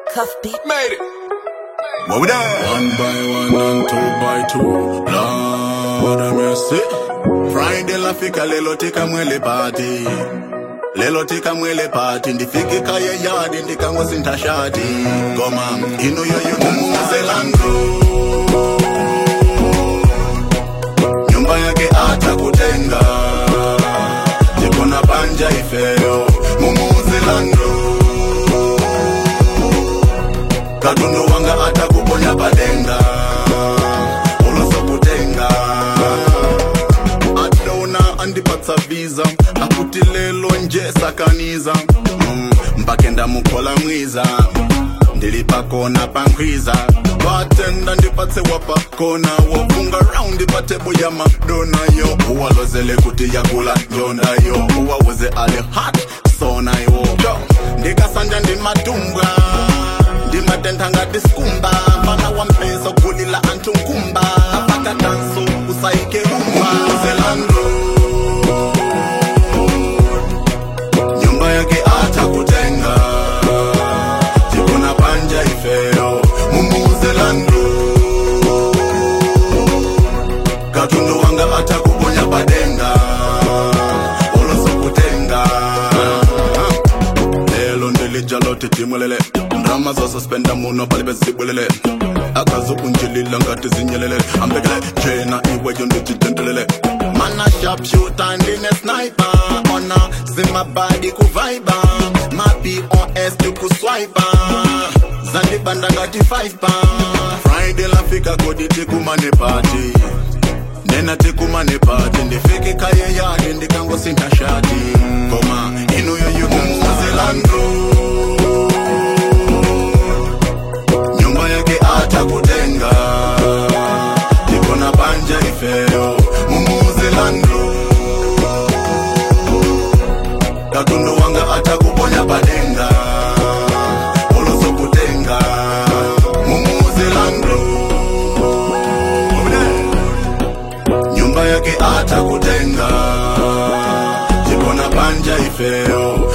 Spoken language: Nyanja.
Cuff beat. Made it. What we done? One by one and two by two. Lord have mercy. Friday lafika lelo tika mwele party. Lelo tika mwele party ndifike kaya yadi ndikangosinta shati. Goma ino yoyo mumuze langu. Nyumba yake atakutenga. Jikona panja ifeo. Mumuze langu. katundu wanga atakuponya padenga ulosokutenga adona andipatsa visa akuti lelo nje sakaniza mm, mpake ndamukhola mwiza ndili pakona pankhwiza batenda ndipatse wapakona wofunga raundi patebo ya madona yo uwalozele kuti yakula njonda yo uwawuze ali hot sona yo yo ndikasanja ndimatumbwa ndimatenda ngati sikumba mfana wa mpesa kulila anthu nkumba apaka danso usaike rumba zelando nyumba yake atakutenga jikona panja ifeo mumuzelando katundu wanga atakuponya padenga ulosokutenga lelo ndilijalote timwelele ndrama zosuspenda muno pali bezibwelele akazokunjilila ngati zinyelele ambekele jena iweyo ndijitentelele mana sharpshooter ndine sniper ona zimabadi kuvaiba mapi os tikuswipa zandibanda ngati 5 pa friday lafika kodi tikumane pati nena tikumane pati ndifike kaye yadi ndikangosinta shati koma inuyo yukumuzelandu nyumba yake atakutenga tikona panja ifeo mumuzelandu katundu wanga atakuponya padenga ulosokutenga mumuzelandu nyumba yake atakutenga tikona panja ifeo